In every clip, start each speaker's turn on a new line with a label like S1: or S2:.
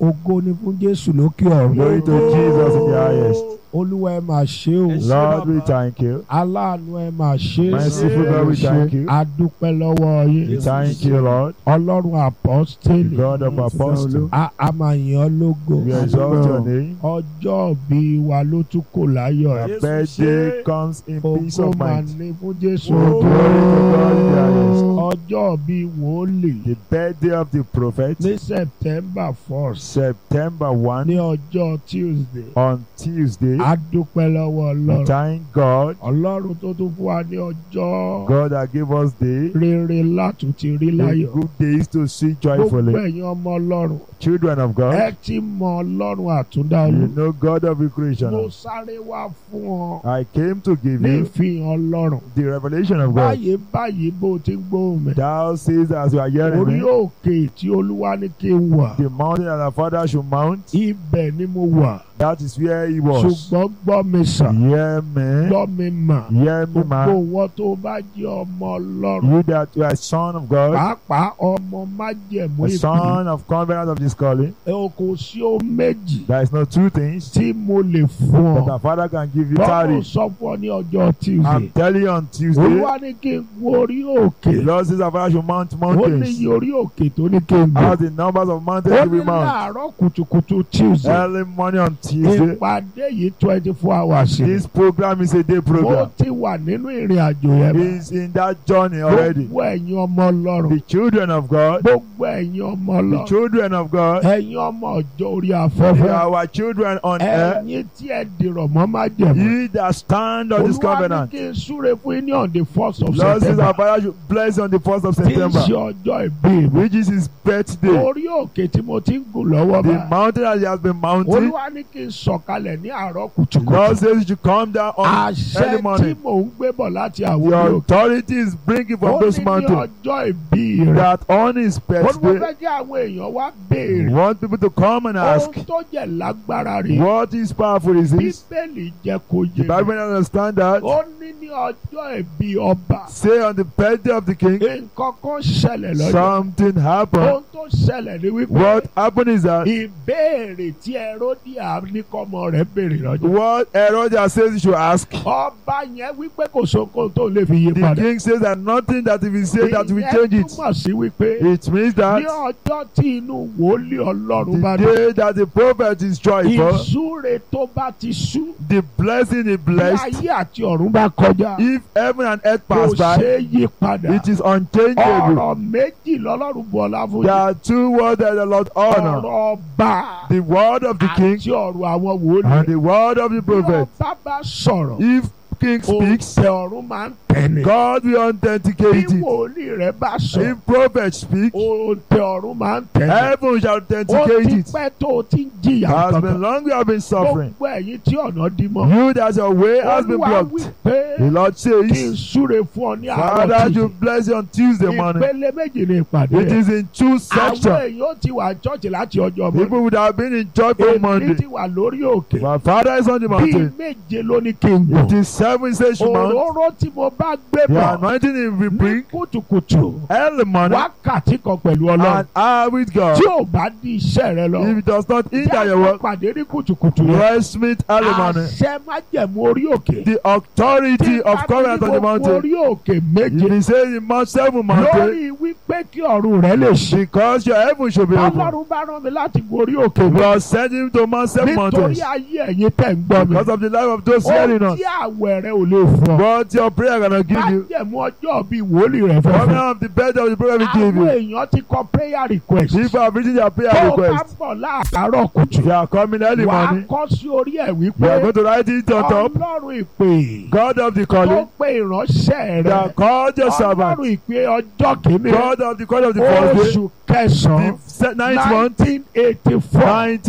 S1: ògo ni fún jésù lókè ọ̀run
S2: Glory to Jesus in the highest.
S1: olúwa ẹ máa ṣe o
S2: Lord, we thank you.
S1: aláàánú ẹ máa ṣe
S2: Merciful God, we thank you.
S1: adúpẹ́ lọ́wọ́
S2: We
S1: yín
S2: thank you, Lord,
S1: ọlọ́run àpọ́stélì
S2: God of apostles.
S1: a a máa yìn ọ́ lógo
S2: We exalt your name.
S1: ọjọ́ bí wa ló tún kò láyọ̀
S2: Our
S1: ẹ̀
S2: birthday comes in peace
S1: ògo
S2: of
S1: máa
S2: mind.
S1: ní fún jésù
S2: Glory to God in the highest.
S1: ọjọ́ bí wòlíì
S2: The birthday of the prophet,
S1: ní september first
S2: September 1,
S1: ní ọjọ́ tuesday
S2: on Tuesday.
S1: a dúpẹ́ lọ́wọ́
S2: We
S1: ọlọ́run
S2: thank God,
S1: ọlọ́run tó tún fún wa ní ọjọ́
S2: God that gave us day,
S1: rere látún ti rí láyọ̀
S2: good days to see
S1: gbogbo
S2: joyfully.
S1: ẹ̀yin ọmọ ọlọ́run
S2: Children of
S1: ẹ
S2: God,
S1: ti mọ ọlọ́run àtúndá
S2: you
S1: olú
S2: know God of the
S1: mo
S2: creation.
S1: sáré wá fún ọ
S2: I came to give
S1: ní
S2: you
S1: ìfihàn ọlọ́run
S2: the revelation of God.
S1: báyìí báyìí bó o ti ń gbóhùn mi
S2: Thou says as you are hearing
S1: orí
S2: me,
S1: òkè tí olúwa ní kí n wà
S2: the mountain that our father should mount,
S1: ibẹ̀ ni mo wà
S2: that is where he was.
S1: ṣùgbọ́n gbọ́ mi sàn
S2: Hear me,
S1: gbọ́ mi mà
S2: hear me,
S1: gbogbo
S2: man.
S1: wọn tó bá jẹ́ ọmọ ọlọ́run
S2: You that you are a son of God,
S1: pàápàá ọmọ májẹ̀mú
S2: a
S1: ìpè
S2: son of covenant of this calling.
S1: ẹ o kò sí o méjì
S2: There is no two things
S1: tí mo lè fún
S2: that
S1: ọ
S2: our father can give you.
S1: bọ́ọ̀lù
S2: Tarry.
S1: sọ fún ọ ní ọjọ́ tuesday
S2: I'm telling you on Tuesday,
S1: olúwa ní kí n gun orí òkè
S2: the Lord says our father should mount
S1: ó ní
S2: mountains.
S1: iye orí òkè tó ní kí n
S2: As
S1: gun
S2: the numbers of mountains
S1: ó
S2: to
S1: ní
S2: be mount.
S1: láàárọ̀ kùtùkùtù tuesday
S2: Early morning on Tuesday.
S1: ìpàdé yìí twenty four hours ni
S2: This program is a day
S1: ó
S2: program.
S1: ti wà nínú ìrìn àjò yẹn bá
S2: He's in that journey already.
S1: gbogbo ẹ̀yin ọmọ ọlọ́run
S2: The children of God,
S1: gbogbo ẹ̀yin ọmọ
S2: the
S1: ọlọ́run
S2: children of God,
S1: ẹ̀yin ọmọ ọjọ́ orí
S2: they
S1: afẹ́fẹ́
S2: are our children on earth.
S1: ẹ̀yin tí ẹ dìrọ̀ mọ́ májẹ̀mú
S2: Ye that stand on this
S1: olúwa ní
S2: covenant.
S1: kí n súre fún yín ní on the first of
S2: Lord says
S1: september
S2: our father should bless on the first of
S1: tí ń ṣe
S2: September,
S1: ọjọ́ ìbí mi
S2: which is his birthday.
S1: orí òkè tí mo ti ń gùn lọ́wọ́
S2: The
S1: bá
S2: mountain that he has been mounting.
S1: olúwa ní kí n sọ̀kalẹ̀ ní àárọ̀
S2: Lord
S1: kùtùkùtù
S2: says you should come down on
S1: àṣẹ
S2: early
S1: tí
S2: morning.
S1: mò ń gbé bọ̀ láti
S2: The
S1: àwọn orí òkè
S2: authority is bringing
S1: ó
S2: from those
S1: ní ní
S2: mountains
S1: ọjọ́ ìbí rẹ̀
S2: that on his
S1: olúwa
S2: birthday,
S1: fẹ́ kí àwọn èèyàn wá béèrè
S2: want people to come and ask,
S1: ohun tó jẹ́ lágbára rè
S2: what is powerful is this?
S1: bíbélì jẹ́ kó
S2: The
S1: yé
S2: Bible
S1: mi
S2: don't understand that.
S1: ó ní ní ọjọ́ ìbí ọba
S2: Say on the birthday of the king,
S1: nǹkan kan ṣẹlẹ̀ lọ́jọ́
S2: something happened.
S1: ohun tó ṣẹlẹ̀ ni wípé
S2: What happened is that
S1: ìbéèrè tí Herodia ní kọ́mọ rẹ̀ béèrè lọ́jọ́
S2: what Herodias says you should ask.
S1: ọba yẹn wípé kò sóko tó lè fi yí
S2: The
S1: padà
S2: king says that nothing that if he says that will
S1: ìyẹn
S2: change it.
S1: túmọ̀ sí wípé
S2: It means
S1: ní
S2: that
S1: ọjọ́ tí inú wòlíì ọlọ́run bá
S2: the
S1: dé
S2: day that the prophet is joyful,
S1: ìsúre tó bá ti sú
S2: the blessing is
S1: bí
S2: blessed.
S1: ayé àti ọ̀run bá kọjá
S2: If heaven and earth
S1: kò
S2: pass
S1: ṣe
S2: by,
S1: é yí padà
S2: it is unchangeable.
S1: ọ̀rọ̀ méjì lọ́lọ́run bu ọlá fún
S2: There
S1: yín
S2: are two words that the Lord honor.
S1: ọ̀rọ̀ ọba
S2: The word of the king
S1: àti ọ̀rọ̀ àwọn wòlíì
S2: and the word of the
S1: bí
S2: prophet.
S1: ọba bá sọ̀rọ̀
S2: If king speaks,
S1: òǹtẹ̀ ọ̀run máa ń tẹ̀lé
S2: God will
S1: bí
S2: authenticate it.
S1: wòlíì rẹ̀ bá sọ̀rọ̀
S2: If prophet speak,
S1: òǹtẹ̀ ọ̀run máa ń tẹ̀lé
S2: heaven shall
S1: ó
S2: authenticate
S1: ti
S2: it.
S1: pẹ́ tó o ti ń jìyà
S2: Has
S1: kankan
S2: been long you have been suffering.
S1: gbogbo ẹ̀yin tí ọ̀nà dí mọ́
S2: You that your way has been
S1: olúwa wí
S2: blocked.
S1: pé
S2: The Lord
S1: kí n
S2: says,
S1: súre fún ọ ní àárọ̀
S2: Father,
S1: tuntun
S2: you bless you on Tuesday morning.
S1: ìpele méjì ní ìpàdé
S2: It
S1: ẹ̀.
S2: is in two
S1: àwọn
S2: sections.
S1: èèyàn ó ti wà church láti ọjọ́ mọ́
S2: People would have been in church for
S1: èmi
S2: Monday.
S1: ti wà lórí òkè
S2: My father is on the
S1: bíi
S2: mountain.
S1: méje ló ní kí n
S2: It
S1: gùn
S2: is seven says you mount.
S1: òróró tí mo bá gbé
S2: The
S1: bọ̀
S2: anointing if we
S1: ní
S2: bring
S1: kùtùkùtù
S2: early morning
S1: wákàtí kan pẹ̀lú ọlọ́run
S2: and are with God.
S1: tí ò bá di iṣẹ́ rẹ lọ
S2: If it does not hinder your
S1: jáde
S2: work,
S1: pàdé ní kùtùkùtù yẹn
S2: rest meet early morning.
S1: àṣẹ májẹ̀mú orí òkè
S2: The authority of covenant on the mountain.
S1: orí òkè méje
S2: It is saying in Mount Seven Mountain
S1: lórí wípé kí ọ̀run rẹ lè ṣe
S2: because your heaven should be open.
S1: ọlọ́run bá rán mi láti gorí òkè mi
S2: God sent him to Mount Seven
S1: nítorí
S2: Mountains
S1: ayé ẹ̀yin tẹ̀ ń gbọ́ mi
S2: because of the life of those
S1: ó
S2: hearing us.
S1: tí àwẹ̀ rẹ ò lè fún ọ
S2: But your prayer cannot give you.
S1: májẹ̀mú ọjọ́ bíi wòlíì rẹ fẹ́ fún
S2: Covenant of the bed of the prophet will give
S1: àwọn
S2: you.
S1: èèyàn ti kọ prayer request
S2: People have written their prayer
S1: tó o bá
S2: request.
S1: bọ̀ láàárọ̀ kùtù
S2: If you are coming early
S1: wà á
S2: morning,
S1: kọ́ sí orí ẹ̀
S2: you are
S1: wípé
S2: going to write it on top.
S1: ọlọ́run ìpè
S2: God of the
S1: tó
S2: calling,
S1: pe ìránṣẹ́ rẹ
S2: that called your servant.
S1: ọlọ́run ìpè ọjọ́ kìíní
S2: God of the calling of the first day,
S1: oṣù kẹsàn-án
S2: the se- ninth month,
S1: nineteen eighty four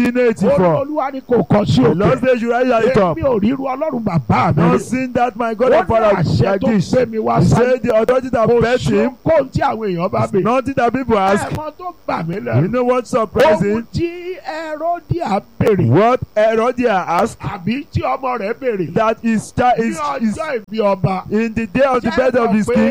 S2: 1984.
S1: olúwa ni kò kọ sí
S2: The Lord
S1: òkè
S2: says you write it up.
S1: èmi ò ríru ọlọ́run bàbá mi
S2: Not
S1: rí.
S2: seen that my God
S1: ó
S2: and
S1: ní
S2: Father
S1: àṣẹ
S2: like
S1: tó
S2: this.
S1: gbé mi wá
S2: He
S1: sáyé
S2: said the authority that
S1: kò
S2: bet
S1: sí
S2: him,
S1: kóhun tí àwọn èèyàn bá bè
S2: nothing that people ask.
S1: ẹ̀mọ́ tó bà mí
S2: You
S1: lẹ́nu
S2: know what
S1: ohun
S2: surprising?
S1: tí Herodia béèrè
S2: What Herodias asked
S1: àbí tí ọmọ rẹ̀ béèrè
S2: that his child
S1: ní
S2: is, is
S1: ọjọ́ ìbí ọba
S2: in the day of the
S1: jẹ́
S2: birth of
S1: mọ̀
S2: his
S1: pé
S2: king.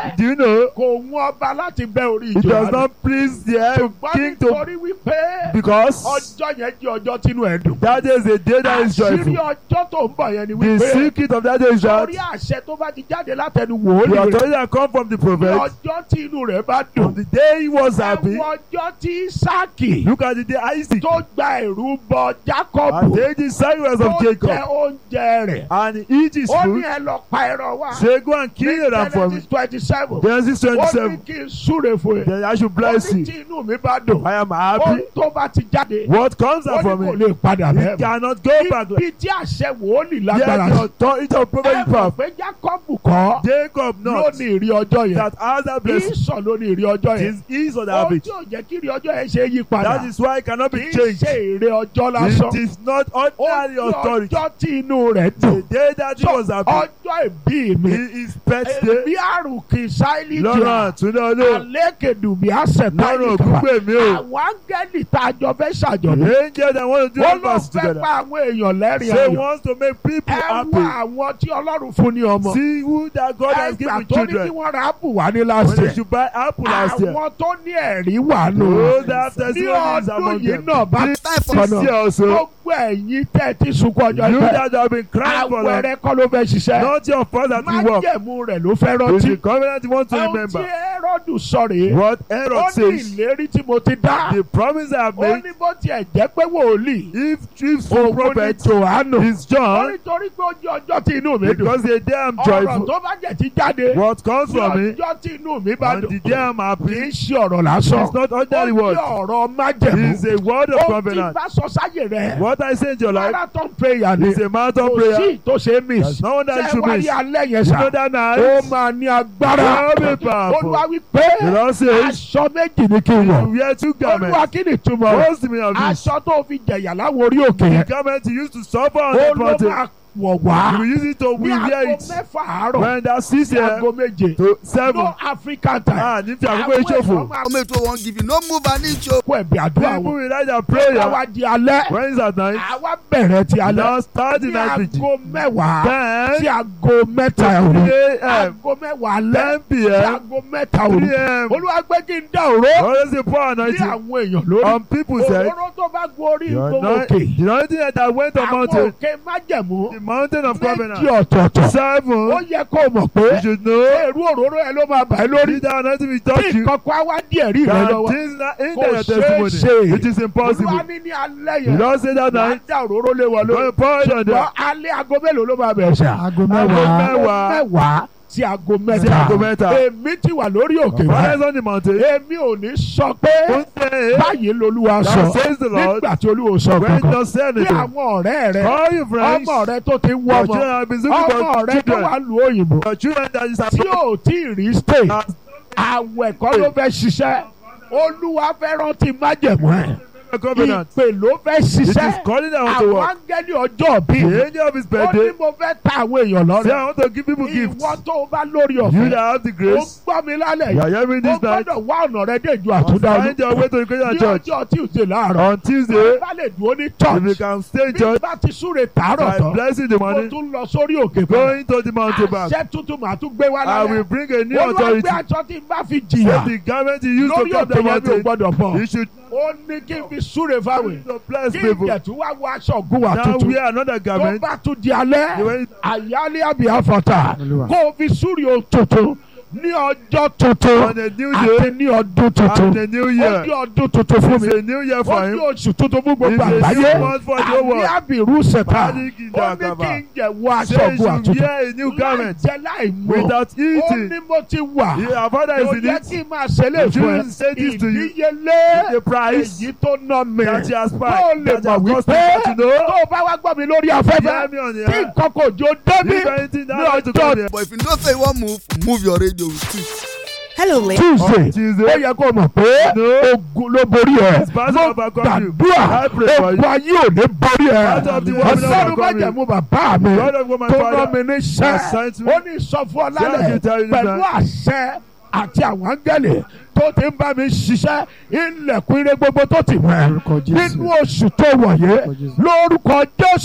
S1: pé
S2: Do you know?
S1: kò wọ́n ọba láti bẹ́ orí
S2: It does
S1: ìjọba
S2: not please the head
S1: ṣùgbọ́n
S2: king to
S1: nítorí wípé
S2: because
S1: ọjọ́ yẹn jẹ́ ọjọ́ tínú ẹ̀ dùn.
S2: that is a day that is
S1: àṣírí
S2: joyful.
S1: ọjọ́ tó ń bọ̀ yẹn ni
S2: The
S1: wípé
S2: secret of that day is that
S1: lórí àṣẹ tó bá ti jáde látẹnu
S2: the
S1: wòlíì rẹ̀
S2: authority that come from the
S1: ní
S2: prophet
S1: ọjọ́ tí inú rẹ̀ bá
S2: on
S1: dùn.
S2: the day he was happy.
S1: ẹ̀wọ̀n ọjọ́ tí Ísáàkì
S2: Look at the day Isaac
S1: tó gba ẹ̀rú bọ
S2: and
S1: Jákọ́bù
S2: take the sacrifice
S1: tó
S2: of
S1: jẹ
S2: Jacob
S1: oúnjẹ rẹ̀.
S2: and he eat his
S1: ó ní
S2: food.
S1: ẹ lọ pa ẹran wá.
S2: Say go and kill it for me.
S1: Genesis twenty seven.
S2: Genesis
S1: ó ní
S2: twenty-seven.
S1: kí n súre fún ẹ.
S2: Then I should
S1: ó
S2: bless
S1: ní
S2: you.
S1: tí inú mi bá dùn.
S2: I am
S1: ó
S2: happy.
S1: tó bá ti jáde.
S2: What comes
S1: ó
S2: out
S1: ní
S2: from
S1: kò
S2: it?
S1: lè padà
S2: It
S1: bẹ́ẹ̀.
S2: cannot go back.
S1: ibi tí àṣẹ wòlíì
S2: Yet
S1: lágbára
S2: the
S1: sí.
S2: authority of prophet
S1: ẹ
S2: is
S1: mọ̀
S2: powerful.
S1: pé Jákọ́bù kọ́
S2: Jacob
S1: ló
S2: not
S1: ní ìrí ọjọ́ yẹn.
S2: that has that blessing.
S1: Ísọ̀ ló ní ìrí ọjọ́
S2: It
S1: yẹn.
S2: is ease of the
S1: ó
S2: habit.
S1: tí ò jẹ́ kí ìrí ọjọ́ yẹn ṣe yí padà.
S2: That is why it cannot
S1: kì
S2: be
S1: í
S2: changed.
S1: ṣe èrè ọjọ́ lásán.
S2: It is not
S1: ó
S2: ordinary
S1: ní
S2: authority.
S1: ọjọ́ tí inú rẹ̀
S2: The
S1: dùn.
S2: day that he was happy,
S1: ọjọ́ ìbí mi.
S2: he is birthday.
S1: èmi àrùn kì í sáìlì
S2: Lọ́rùn
S1: jà.
S2: àtúndé olóò.
S1: àlékèdù bí àṣẹ
S2: Lọ́rùn
S1: táyì kan.
S2: ògúngbè mi o.
S1: àwọn áńgẹ́lì tá a jọ fẹ́ ṣàjọ̀dún.
S2: The angel that want to do
S1: ó
S2: all
S1: ló
S2: us
S1: fẹ́
S2: together.
S1: pa àwọn èèyàn lẹ́rìn
S2: Say
S1: ayọ̀.
S2: wants to make people
S1: ẹ wá
S2: happy.
S1: àwọn tí ọlọ́run fún ní ọmọ.
S2: See who that God has
S1: ẹgbà
S2: given
S1: tó ní kí
S2: children.
S1: wọ́n ra ápù wá ní last
S2: When they
S1: year.
S2: should buy apple last year.
S1: àwọn tó ní ẹ̀rí wà nù.
S2: Those that have
S1: ní
S2: testimonies
S1: ọdún
S2: among
S1: yìí
S2: them.
S1: náà bá
S2: This year also,
S1: gbogbo ẹ̀yin tẹ́ ti sunkún ọjọ́
S2: you
S1: ìfẹ́.
S2: that have been crying for them,
S1: àwẹ̀rẹ̀ kọ́ ló fẹ́ ṣiṣẹ́.
S2: not your fault that you work.
S1: májẹ̀mú rẹ̀ ló fẹ́
S2: It's
S1: rántí.
S2: the covenant you want to
S1: ohun tí
S2: remember.
S1: Hẹ́rọ́dù sọ rèé.
S2: What
S1: ó
S2: Herod
S1: ní
S2: says,
S1: ìlérí tí mo ti dá.
S2: the promise I have
S1: ó
S2: made,
S1: ní bó tiẹ̀ jẹ́ pé wòlíì.
S2: if chief
S1: òun ní
S2: prophet
S1: Jòhánù.
S2: is
S1: ó
S2: John,
S1: nítorí pé ó jẹ́ ọjọ́ tí inú mi dùn.
S2: because the day I'm
S1: ọ̀rọ̀
S2: joyful,
S1: tó bá jẹ́ ti jáde.
S2: what comes
S1: ní
S2: from it,
S1: ọjọ́ tí inú mi bá
S2: and
S1: dùn.
S2: the day I'm
S1: kì
S2: happy,
S1: í ṣe ọ̀rọ̀ lásán.
S2: it's not
S1: ó
S2: ordinary
S1: jẹ́
S2: word.
S1: ọ̀rọ̀ májẹ̀mú.
S2: It's a word of
S1: ó ti
S2: covenant.
S1: bá sọ sáyè rẹ̀.
S2: What I say in your life
S1: marathon prayer ni.
S2: is a marathon
S1: kò
S2: prayer.
S1: sí tó ṣe é miss.
S2: There's no one that
S1: ṣé
S2: should
S1: wáyé
S2: miss.
S1: alẹ́ yẹn
S2: You
S1: sà.
S2: know that
S1: ó
S2: night,
S1: máa ní agbára.
S2: Very powerful.
S1: olúwa wí pé
S2: the Lord says,
S1: aṣọ méjì ni kí n
S2: you
S1: wọ̀.
S2: wear two
S1: olúwa
S2: garments.
S1: kí ni ìtumọ̀ rẹ̀.
S2: What's the meaning of this?
S1: aṣọ tó fi jẹ̀yà láwọn orí òkè
S2: The
S1: yẹn.
S2: garment you used to suffer on the
S1: ó ló
S2: mountain,
S1: máa wọ̀
S2: you
S1: wá.
S2: will use it to
S1: ní
S2: we wear
S1: aago
S2: it.
S1: mẹ́fà àárọ̀
S2: When that six
S1: sí
S2: here
S1: aago méje.
S2: to seven,
S1: no African time.
S2: ah, ní fi àkókò
S1: àwọn
S2: ìṣòfò.
S1: èèyàn máa
S3: ọmọ ètò wọn give you no move an inch o.
S1: kó ẹ̀bì àdúrà
S2: People
S1: wọn.
S2: will write their
S1: àwa
S2: prayer
S1: di alẹ́.
S2: when it's at night.
S1: àwa bẹ̀rẹ̀ ti alẹ́.
S2: Now start the
S1: ní
S2: night vigil.
S1: aago mẹ́wàá sí
S2: Then
S1: aago mẹ́ta òru.
S2: 3 a.m.,
S1: aago mẹ́wàá alẹ́
S2: 10
S1: sí
S2: p.m.,
S1: aago mẹ́ta òru.
S2: 3 a.m.
S1: olúwa gbé kí n dá òró
S2: Always the poor
S1: ní
S2: anointing
S1: àwọn èèyàn lórí.
S2: on people said,
S1: òróró tó bá gun orí
S2: the
S1: gbogbo
S2: anoint-
S1: òkè.
S2: the anointing that went on
S1: àwọn
S2: mountain,
S1: òkè májẹ̀mú
S2: the mountain of
S1: méjì
S2: covenant,
S1: ọ̀tọ̀ọ̀tọ̀. ó
S2: seven,
S1: yẹ kó o mọ̀ pé
S2: you should know,
S1: èrú òróró ẹ ló máa bà ẹ́ lórí.
S2: did that anointing will
S1: bí
S2: touch you,
S1: nǹkan kan á wá díẹ̀ rí rẹ
S2: that
S1: lọ́wọ́.
S2: things that in
S1: Kò
S2: your
S1: ṣeé ṣe.
S2: testimony, it is
S1: olúwa
S2: impossible.
S1: ní ní alẹ́
S2: You
S1: yẹn.
S2: don't say that
S1: wàá
S2: night,
S1: dá òróró lé wọn
S2: go
S1: lórí.
S2: and pour it on them.
S1: ṣùgbọ́n alẹ́ aago mélòó ló máa bẹ̀rẹ̀ ṣá.
S4: aago
S2: mẹ́wàá.
S1: aago mẹ́wàá sí aago
S2: Sí aago
S1: mẹ́ta.
S2: mẹ́ta.
S1: èmi ti wà lórí òkè
S2: Fathers
S1: báyìí.
S2: on the mountain,
S1: èmi ò ní sọ pé
S2: don't say,
S1: báyìí lolúwa
S2: Thou
S1: sọ
S2: says the Lord,
S1: nígbà tí olúwa sọ
S2: when you
S1: kankan.
S2: don't say
S1: bí
S2: anything,
S1: àwọn ọ̀rẹ́ rẹ
S2: call your friends,
S1: ọmọ rẹ tó ti ń wọ́
S2: your
S1: ọmọ
S2: children have been looking
S1: ọmọ
S2: for
S1: rẹ tó
S2: children,
S1: wà lu òyìnbó
S2: your children that is
S1: tí
S2: abroad,
S1: ò tí ì rí stay
S2: has
S1: àwẹ̀ kọ́ ló fẹ́ ṣiṣẹ́ olúwa fẹ́ rántí májẹ̀mú ẹ̀
S2: a covenant.
S1: ìpè ló fẹ́
S2: It is
S1: ṣiṣẹ́
S2: calling them to
S1: àwọn
S2: work.
S1: áńgẹ́lì ọjọ́ bí
S2: The angel of his
S1: ó ní
S2: birthday,
S1: mo fẹ́ ta àwọn èèyàn
S2: say
S1: lọ́rẹ̀
S2: I want to give people gifts.
S1: ìwọ tó o bá lórí
S2: You
S1: ọ̀fẹ́
S2: that have the
S1: ó
S2: grace,
S1: gbọ́ mi lálẹ́
S2: you
S1: yìí
S2: are hearing
S1: ó
S2: this night,
S1: gbọ́dọ̀ wá ọ̀nà rẹ dé ìjọ
S2: must
S1: àtúndà
S2: find your way to the Christian
S1: ní
S2: church.
S1: ọjọ́ Tuesday láàárọ̀
S2: On Tuesday,
S1: bá lè dúró ní
S2: if you
S1: church
S2: can stay in
S1: bí
S2: church,
S1: bá ti súre tààrọ̀
S2: by
S1: tán
S2: blessing the
S1: mo
S2: money,
S1: tún lọ sórí òkè fún
S2: going to the mountain back,
S1: àṣẹ tuntun màá tún gbé wá
S2: I will
S1: lálẹ́
S2: bring a new
S1: olúwa
S2: authority.
S1: gbé aṣọ tí n bá fi
S2: Say
S1: jìyà
S2: the garment you used to
S1: lórí
S2: come
S1: òkè
S2: the
S1: yẹn mi ò
S2: mountain,
S1: gbọ́dọ̀ bọ̀
S2: you should
S1: ó ní kí n fi súre fáwọn
S2: to bless
S1: kí n
S2: people.
S1: jẹ̀ tún wá wọ aṣọ ògùn wà
S2: Now
S1: tuntun
S2: wear another
S1: tó
S2: garment.
S1: bá tún di alẹ́
S2: When
S1: àyálé àbí àfọ̀tà
S4: Olúwa.
S1: kó o fi súre o tuntun ní ọjọ́ tuntun
S2: on a new
S1: àti
S2: day
S1: ní ọdún tuntun
S2: and a new
S1: ó di
S2: year,
S1: ọdún tuntun fún mi
S2: it's a new year
S1: ó
S2: for
S1: di
S2: him.
S1: oṣù tuntun fún gbogbo
S2: It's a
S1: àgbáyé
S2: new month for the whole
S1: àbí
S2: world.
S1: àbírú ṣẹta
S2: Panic in the
S1: ó ní kí
S2: Agaba.
S1: n jẹ̀ wọ aṣọ
S2: Say you
S1: ògùn
S2: should
S1: àtúntò
S2: wear a new
S1: láì
S2: garment
S1: jẹ láì mọ̀
S2: without
S1: ó
S2: eating.
S1: ní mo ti wà
S2: Your father
S1: kò
S2: is in
S1: yẹ
S2: it.
S1: kí n máa ṣẹlẹ̀
S2: The
S1: fún ẹ
S2: children say this to you.
S1: ìdíyelé
S2: The price
S1: èyí tó ná mi
S2: that you
S1: tó
S2: aspire,
S1: lè
S2: that
S1: mọ̀
S2: you have
S1: wípé
S2: cost you to
S1: tó
S2: know.
S1: o bá wá gbọ́ mi lórí afẹ́fẹ́
S2: Hear me on the
S1: tí
S2: air.
S1: nǹkan kò jó débí
S2: If anything that
S1: ní
S2: has to
S1: ọjọ́
S2: come here.
S3: but if you know say you wan move move your radio with it.
S5: Hello, ladies.
S1: Tuesday
S2: On
S1: ó
S2: Tuesday,
S1: yẹ kó o mọ̀ pé
S2: No.
S1: ogun ló borí ẹ
S2: It's part
S1: mo
S2: of our country.
S1: gbàdúrà
S2: I pray for you.
S1: ogun ayé ò ní borí ẹ
S2: Part of the woman of
S1: ọlọ́run
S2: our
S1: má
S2: country.
S1: jẹ̀mú bàbá mi
S2: God of my
S1: tó rán
S2: father,
S1: mi ní
S2: has
S1: sẹ́
S2: sent me.
S1: ó ní sọ fún ọ
S2: Say I
S1: lálẹ́
S2: should tell you
S1: pẹ̀lú
S2: that.
S1: àṣẹ àti àwọn áńgẹ́lì tó ti ń bá mi ṣiṣẹ́ ilẹ̀kùn ire gbogbo tó ti wẹ̀
S4: Lórúkọ Jésù.
S1: nínú oṣù tó wọ̀nyé
S4: Lórúkọ Jésù.
S1: lórúkọ Jésù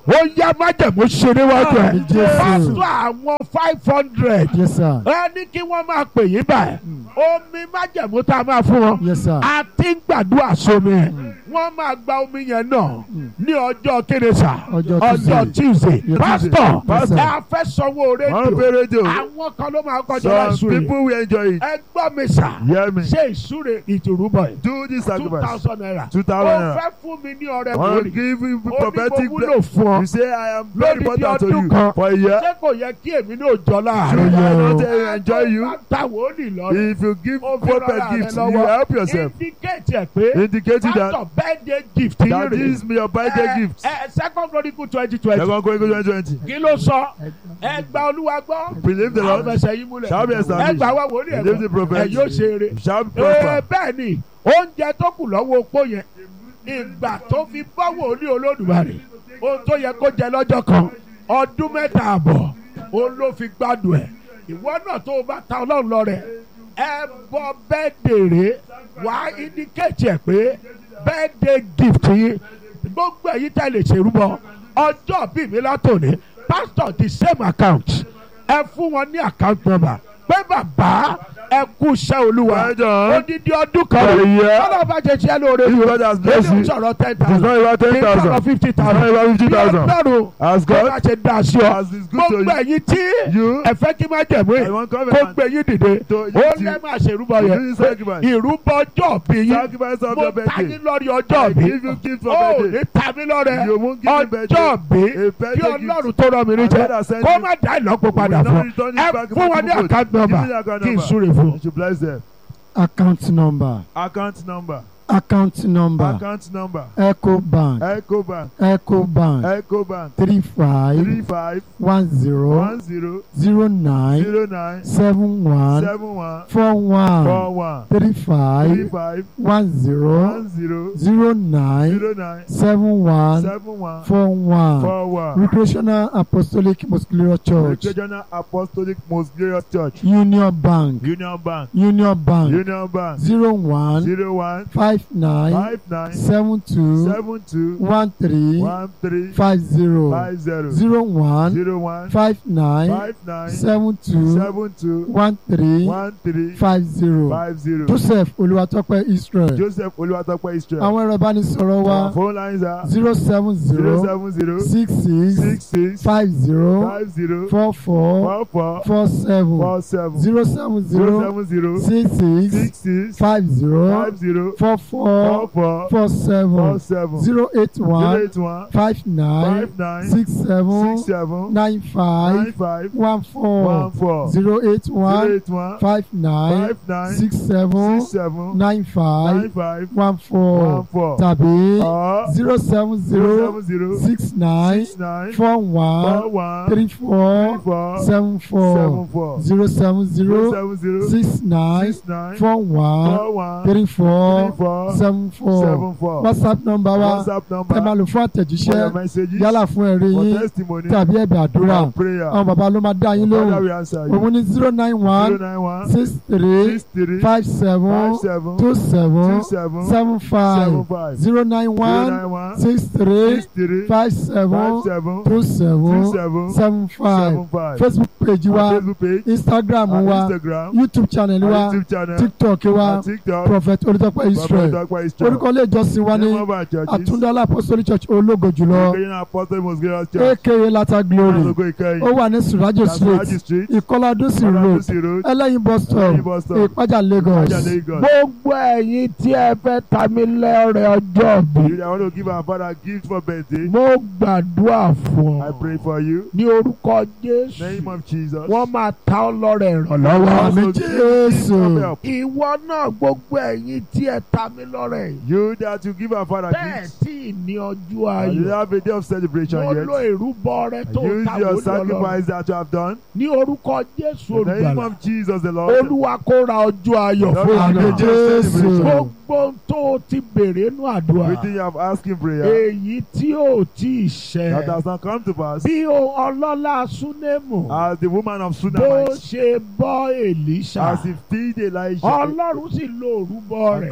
S1: ó yá májẹ̀mú ṣe níwájú ẹ̀
S4: Àmín Jésù.
S1: pásítọ̀ àwọn five hundred
S4: Yes, sir.
S1: ẹ ní kí wọ́n máa pè yín báyìí omi májẹ̀mú tá a máa fún wọn
S4: Yes, sir.
S1: a ti ń gbàdúrà sómi ẹ̀ wọ́n máa gba omi yẹn náà ní ọjọ́ kérésà
S4: Ọjọ́
S1: ọjọ́ tuesday
S4: Yes,
S1: pásítọ̀
S4: Yes, sir.
S1: ẹ fẹ́ sanwó
S2: One
S1: rédíò
S2: pay radio.
S1: àwọn kan ló máa kọjá
S2: Some
S1: láìsùn rẹ̀
S2: people will enjoy it.
S1: ẹ gbọ́ mi sà
S2: Hear me.
S1: ṣé ìsúre ìtùrúbọ̀ yìí
S2: Do this
S1: two
S2: sacrifice.
S1: thousand naira
S2: Two
S1: ó
S2: thousand naira.
S1: fẹ́ fún mi ní ọrẹ
S2: I want to
S1: wòlíì
S2: give you
S1: ó ní
S2: prophetic
S1: mo wúlò fún ọ
S2: You say I am very
S1: Lódìdí
S2: important to
S1: ọdún
S2: you
S1: kan.
S2: for a year.
S1: ṣé kò yẹ kí èmi ní òjò
S2: Should
S1: láàárọ̀
S2: I
S4: Yeah.
S2: not uh, enjoy you?
S1: Bá ta wòlíì lọ́rẹ̀
S2: If you give
S1: Ó fi
S2: prophet
S1: rọra rẹ
S2: gifts, you
S1: lọ́wọ́.
S2: help yourself.
S1: indicate ẹ̀ pé
S2: Indicating that
S1: pásítọ̀ birthday gift yín
S2: that
S1: rè
S2: this is your birthday
S1: Ẹ-
S2: gift.
S1: ẹ second chronicle twenty twenty
S2: Second Chronicles 2020.
S1: kí ló sọ ẹ gba olúwa gbọ́
S2: Believe the Lord.
S1: àfẹsẹ̀ yín múlẹ̀
S2: Shall be established.
S1: ẹ gbà wá wòlíì ẹ̀
S2: Believe the
S1: gbọ́
S2: prophet.
S1: ẹ yóò ṣe eré
S2: Shall
S1: Ee,
S2: prosper.
S1: bẹ́ẹ̀ ni oúnjẹ tó kù lọ́wọ́ opó yẹn ìgbà tó fi bọ́ wòlíì olódùmarè ohun tó yẹ kó jẹ lọ́jọ́ kan ọdún mẹ́ta àbọ̀ òun ló fi gbádùn ẹ̀ ìwọ náà tó o bá ta ọlọ́run lọ rẹ̀ ẹ bọ́ bẹ́ẹ̀ dèrè wá indicate ẹ̀ pé birthday gift yín gbogbo èyí tẹ̀ lè ṣèrúbọ ọjọ́ bíi mi látòní pastor the same account ẹ fún wọn ní account number pé bàbá ẹ kú iṣẹ́ olúwa
S2: Well done.
S1: odidi ọdún kan
S2: For a year.
S1: ọlọ́run bá jẹ tiẹ́ lóore
S2: If God has blessed
S1: lórí
S2: you,
S1: sọ̀rọ̀ ten
S2: It's not
S1: thousand
S2: about
S1: kí n sọ̀rọ̀
S2: 10,000.
S1: fifty
S2: It's not
S1: thousand
S2: about
S1: bí
S2: 50,000.
S1: ọlọ́run
S2: As
S1: bó bá
S2: God
S1: ṣe dá sí ọ
S2: as is good to
S1: gbogbo
S2: you,
S1: ẹ̀yin tí
S2: you,
S1: ẹ fẹ́ kí má jẹ̀mú
S2: I
S1: yìí
S2: want
S1: kó
S2: covenant
S1: gbé yín dìde
S2: to
S1: ó
S2: you
S1: lẹ́
S2: to
S1: máa ṣèrúbọ
S2: to
S1: yẹn
S2: do this sacrifice.
S1: ìrúbọ ọjọ́ bí yín
S2: sacrifice of
S1: mo
S2: your
S1: ta
S2: birthday.
S1: yín lórí ọjọ́
S2: I
S1: bí
S2: give you gift for
S1: ó
S2: birthday.
S1: ní ta mí lọ́rẹ
S2: You won't give me birthday.
S1: ọjọ́ bí
S2: A
S1: kí
S2: birthday gift.
S1: ọlọ́run tó rọ mi
S2: And God
S1: níjẹ́
S2: has sent
S1: kó
S2: you.
S1: má dá ìlọ́po padà
S2: will
S1: fún
S2: not
S1: ọ
S2: return it
S1: ẹ
S2: back
S1: fún wọn ní
S2: multiple.
S1: account
S2: Give
S1: number
S2: me the account
S1: kí n
S2: number.
S1: súre fún ọ.
S2: You should bless them.
S4: Account number.
S2: Account number.
S4: Account number.
S2: Account number.
S4: Echo Bank.
S2: Echo Bank.
S4: Echo Bank.
S2: Echo Bank.
S4: Three five
S2: Three five
S4: one zero
S2: one zero
S4: zero nine
S2: zero nine
S4: seven one
S2: seven one
S4: four one
S2: four one
S4: three
S2: three
S4: five
S2: five
S4: one zero
S2: one zero
S4: zero nine
S2: zero nine
S4: seven one
S2: seven one
S4: four one
S2: four one.
S4: Recreational Apostolic Muscular Church
S2: Regional Apostolic Most Glorious Church.
S4: Union Bank
S2: Union Bank.
S4: Union Bank
S2: Union Bank.
S4: zero one
S2: Zero one
S4: five nine
S2: five nine
S4: seven two
S2: seven two
S4: one three
S2: one three
S4: five zero
S2: five zero
S4: zero one
S2: zero one
S4: five nine
S2: five nine
S4: seven two
S2: seven two
S4: one three
S2: one three
S4: five zero
S2: five zero.
S4: Joseph Olúwatópẹ́ Israel
S2: Joseph Olúwatópẹ́ Israel.
S4: àwọn ẹ̀rọ ìbánisọ̀rọ̀ wa
S2: Our phone lines are
S4: zero seven
S2: zero
S4: zero
S2: seven zero
S4: six six
S2: six six
S4: five zero
S2: five zero
S4: four four
S2: four four
S4: four seven
S2: four seven
S4: zero seven
S2: zero
S4: zero
S2: seven zero
S4: six six
S2: six six
S4: five zero
S2: five zero
S4: four
S2: four
S4: four
S2: four
S4: four
S2: four
S4: seven
S2: seven
S4: zero eight
S2: zero
S4: one
S2: eight one
S4: five nine
S2: five nine
S4: six seven
S2: six seven
S4: nine
S2: nine
S4: five
S2: five
S4: one
S2: one
S4: four
S2: four
S4: zero eight
S2: zero
S4: one
S2: eight one
S4: five nine
S2: five nine
S4: six seven
S2: six seven
S4: nine five
S2: nine five
S4: one
S2: one
S4: four
S2: four
S4: tàbí
S2: or
S4: zero seven
S2: zero
S4: zero
S2: seven zero
S4: six nine
S2: six nine
S4: four
S2: four
S4: one
S2: one
S4: three
S2: three
S4: four
S2: four
S4: seven
S2: seven
S4: four
S2: four
S4: zero seven
S2: zero
S4: zero
S2: seven zero
S4: six nine
S2: six nine
S4: four one
S2: four one
S4: three
S2: three
S4: four
S2: four
S4: seven four
S2: seven four
S4: whatsapp number wa
S2: WhatsApp
S4: ẹ máa
S2: number
S4: lò fún
S2: for your
S4: àtẹ̀jíṣẹ́
S2: messages
S4: yálà fún ẹ̀rí
S2: for
S4: yín
S2: testimony
S4: tàbí ẹ̀bẹ̀ àdúrà
S2: for prayer
S4: àwọn bàbá ló máa dá yín
S2: Father
S4: lóhùn
S2: we answer you
S4: òun ní zero nine
S2: zero
S4: one
S2: nine one
S4: six three
S2: six three
S4: five seven
S2: five seven
S4: two seven
S2: two seven
S4: seven
S2: seven
S4: five
S2: five
S4: zero nine
S2: zero
S4: one
S2: nine one
S4: six three
S2: six three
S4: five
S2: five
S4: seven
S2: seven
S4: two
S2: two
S4: seven
S2: seven
S4: seven five
S2: seven five
S4: facebook page
S2: our
S4: wa
S2: Facebook page
S4: instagram
S2: our
S4: wa
S2: Instagram
S4: youtube channel
S2: our
S4: wa
S2: YouTube channel
S4: tiktok wa
S2: our TikTok
S4: prophet olùtọ́pẹ́ israel
S2: Dr. Israel
S4: orúkọ ilé ìjọsìn wa ní
S2: name of our churches
S4: àtúndálá apostolic church ológo jùlọ
S2: Recreational Apostle Most Glorious Church
S4: aka lata glory
S2: Asogo Ikeyin
S4: ó wà ní surajo
S2: Kasaraji
S4: street
S2: Street
S4: ìkọládúsì road
S2: Oladusi Road
S4: ẹlẹ́yin bus stop
S2: Ẹlẹ́yin bus stop
S4: ìpájà lagos
S2: Ìpájà Lagos.
S1: gbogbo ẹ̀yin tí ẹ fẹ́ ta mí lẹ́rẹ̀ ọjọ́ bí
S2: You that want to give our father a gift for birthday
S1: mo gbàdúrà fún
S2: I
S1: ọ
S2: pray for you
S1: ní orúkọ
S2: name
S1: jésù
S2: of Jesus
S1: wọ́n máa ta ọ́ lọ́rẹ̀ ìrànlọ́wọ́
S4: Àmín
S2: Also give gift
S4: Jésù.
S2: of help.
S1: ìwọ náà gbogbo ẹ̀yin tí ẹ ta mí lọ́rẹ̀ yìí
S2: You that you give our father
S1: bẹ́ẹ̀
S2: gifts
S1: tí ì ní ọjọ́
S2: and you
S1: ayọ̀
S2: have a day of celebration
S1: mo
S2: yet
S1: lo ìrúbọ rẹ tó
S2: use
S1: ta
S2: your
S1: wòlíì ọlọ́run
S2: sacrifice that you have done
S1: ní orúkọ jésù
S2: in the name
S1: olùgbàlà
S2: of Jesus the Lord
S1: olúwa kó ra ọjọ́ ayọ̀
S2: Lord,
S1: fún
S2: have
S4: Àmín
S2: a
S1: àná
S2: day of
S4: Jésù.
S2: celebration.
S1: gbogbo ohun tó o ti béèrè nínú àdúrà
S2: everything you have asked in prayer
S1: èyí tí ò tí ì
S2: that
S1: ṣẹ
S2: has not come to pass
S1: bí o ọlọ́lá súnémù
S2: as the woman of
S1: bó
S2: Sunamite
S1: ṣe bọ́ èlíṣà
S2: as he feed Elijah
S1: ọlọ́run sì lo òrúbọ
S2: and
S1: rẹ̀
S2: God used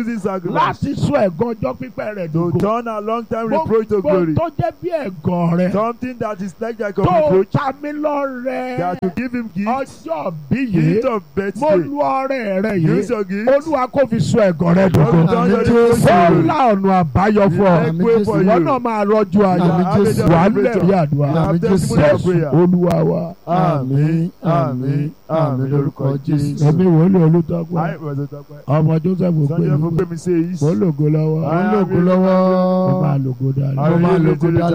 S2: using sacrifice
S1: láti sọ ẹ̀gàn ọjọ́ pípẹ́ rẹ̀
S2: to
S1: dògo.
S2: turn a long time reproach to
S1: Gbogbo
S2: glory.
S1: tó jẹ́ bí ẹ̀gàn rẹ̀
S2: Something that is like that of
S1: tó
S2: reproach
S1: ta mí lọ́rẹ̀
S2: that to give him gift,
S1: ọjọ́ bí yìí
S2: gift of
S1: mo
S2: birthday.
S1: lu ọrẹ rẹ yìí
S2: Use your gift.
S1: olúwa kò fi sọ ẹ̀gàn rẹ
S2: God
S1: dògo.
S2: will turn your
S4: Àmín
S2: reproach to
S1: ó
S2: glory.
S1: la ọ̀nà àbáyọ fún ọ.
S2: Make way for
S1: ìwọ
S2: you.
S1: náà máa rọjú ayọ̀
S4: Àmín Jésù.
S1: wà á lẹ̀rí àdúrà
S4: Àmín Jésù.
S2: Testimony of prayer.
S1: olúwa wa.
S4: àmín àmín àmín lórúkọ jésù.
S1: ẹ̀mí wòlíì olùtọ́gbà
S2: I was a doctor.
S1: ọmọ joseph
S2: Sunday
S1: ògbéni
S2: for me says.
S1: mo lògo lọ́wọ́
S4: ó ń lògo lọ́wọ́.
S1: mo máa lògo dáadáa.
S4: ó máa lògo dáadáa.